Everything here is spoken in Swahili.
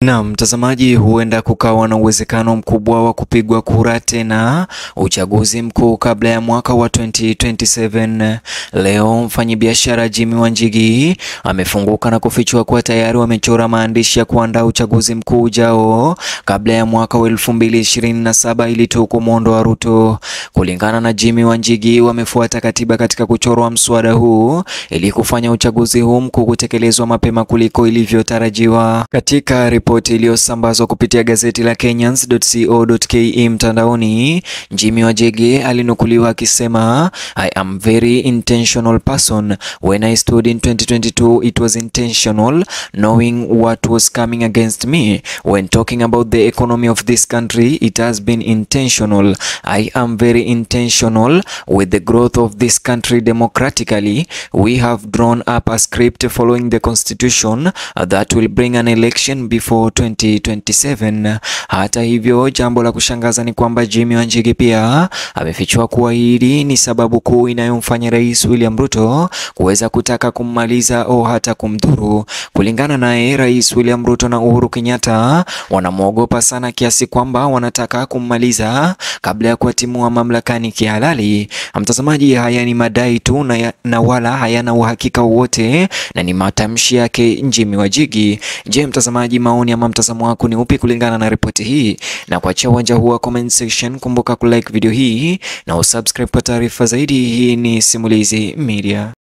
Na mtazamaji, huenda kukawa na uwezekano mkubwa wa kupigwa kura tena uchaguzi mkuu kabla ya mwaka wa 2027. Leo mfanyabiashara Jimmy Wanjigi amefunguka na kufichua kuwa tayari wamechora maandishi ya kuandaa uchaguzi mkuu ujao kabla ya mwaka wa 2027 ili tu kumwondoa Ruto. Kulingana na Jimmy Wanjigi, wamefuata katiba katika kuchorwa mswada huu ili kufanya uchaguzi huu mkuu kutekelezwa mapema kuliko ilivyotarajiwa. Katika ripoti iliyosambazwa kupitia gazeti la Kenyans.co.ke mtandaoni, Jimmy Wanjigi alinukuliwa akisema I am very intentional person when I stood in 2022 it was intentional knowing what was coming against me when talking about the economy of this country it has been intentional I am very intentional with the growth of this country democratically we have drawn up a script following the constitution that will bring an election before 2027. Hata hivyo, jambo la kushangaza ni kwamba Jimmy Wanjigi pia amefichua kuwa hili ni sababu kuu inayomfanya Rais William Ruto kuweza kutaka kummaliza au hata kumdhuru. Kulingana naye, Rais William Ruto na Uhuru Kenyatta wanamwogopa sana kiasi kwamba wanataka kummaliza kabla ya kuwatimua mamlakani kihalali. Mtazamaji, haya ni madai tu na, ya, na wala hayana uhakika wowote na ni matamshi yake Jimmy Wanjigi. Je, mtazamaji, maoni ama mtazamo wako ni upi kulingana na ripoti hii? Na kuachia uwanja huu wa comment section, kumbuka kulike video hii na usubscribe kwa taarifa zaidi. Hii ni Simulizi Media.